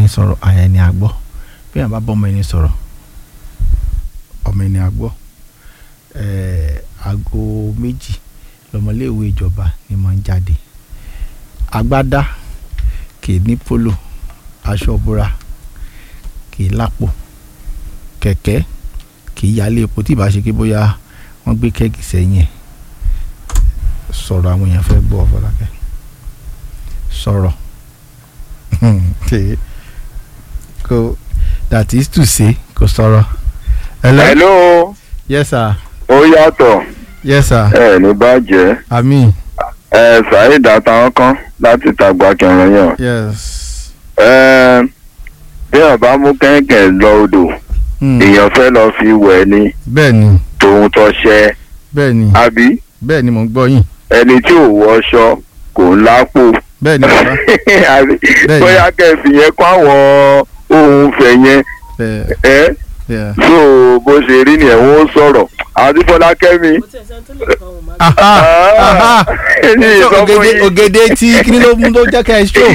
ẹni sọ̀rọ̀ àyà ẹni àgbọ́ bí àwọn bá bọ́ ọmọ ẹni sọ̀rọ̀ ọmọ ẹni àgbọ́ ẹ̀ẹ́ aago méjì lọmọléèwé ìjọba ni mo ń jáde agbádá kì í ní polo aṣọ ìbora kì í lápò kẹ̀kẹ́ kì í yálé epo tí ìbá ṣe kí bóyá wọ́n gbé kẹ́gì sẹ́yìn ẹ̀ sọ̀rọ̀ àwọn èèyàn fẹ́ gbọ́ Fọlákẹ́ sọ̀rọ̀ kò that is to say kò sọ̀rọ̀. hello hello yes sir ó yàtọ̀ yes sir ẹ ní bàjẹ́ àmín ẹ Saheed àtàwọn kan láti tàgbà kẹrin yàn yes. ẹ bí wọn bá mú kẹ̀kẹ́ lọ odò Hmm. èèyàn fẹ́ lọ fi wẹ̀ ni bẹ́ẹ̀ ni tòun tọṣẹ bẹ́ẹ̀ ni àbí bẹ́ẹ̀ ni mò ń gbọ́ yín ẹni tí ò wọṣọ kò ń lápò bẹ́ẹ̀ ni bàbá àbí Bẹ́ẹ̀ni. bóyá kẹfì yẹn kó àwọn ohun fẹ̀ yẹn bẹ́ẹ̀ ẹ bẹ́ẹ̀. so bó ṣe rí nìyẹn wọn ó sọ̀rọ̀ àti Fọlákẹ́mi kò tẹ̀ sẹ́ni tó lè kọ́ ọ̀hún má aha aha ní So, ìsọfún ògèdè yìí. ògèdè tí kí ló mú tó jẹ́ ká ẹ ṣó.